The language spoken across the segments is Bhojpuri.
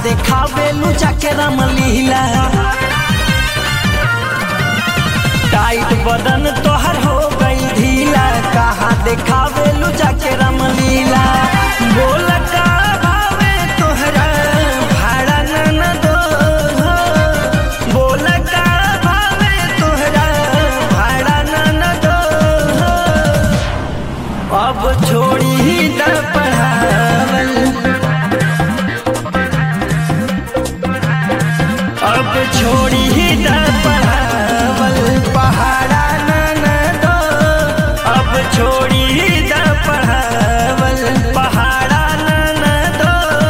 देखावेलू जाके रामलीला टाइट बदन तोहर हो गई ढीला कहाँ देखावेलू जाके रामलीला बोल का भावे तोहरा भाड़ा न दो बोल का भावे तोहरा भाड़ा न दो अब छोड़ी ही द पढ़ावल अब छोड़ी ही द पढ़ावल पहाड़ा न न दो अब छोड़ी ही द पढ़ावल पहाड़ा न न दो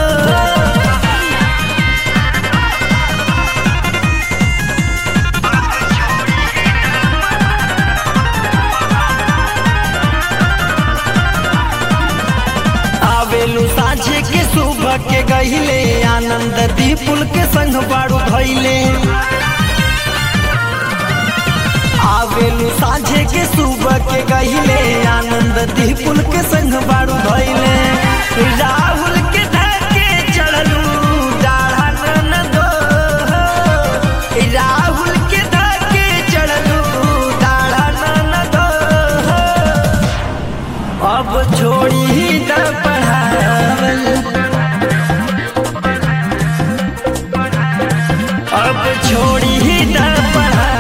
आवेलू साझे के सुबह के गहिले आनंद दीपुल के संग बाड़ू धैले आवेलू साझे के सुबह के गहिले आनंद दीपुल के संग बाड़ू धैले राहुल के धके चढ़लू डाढ़ा न दो राहुल के धके चढ़लू डाढ़ा न दो अब छोड़ी ही द पढ़ावल अब छोड़ी ही द पढ़ावल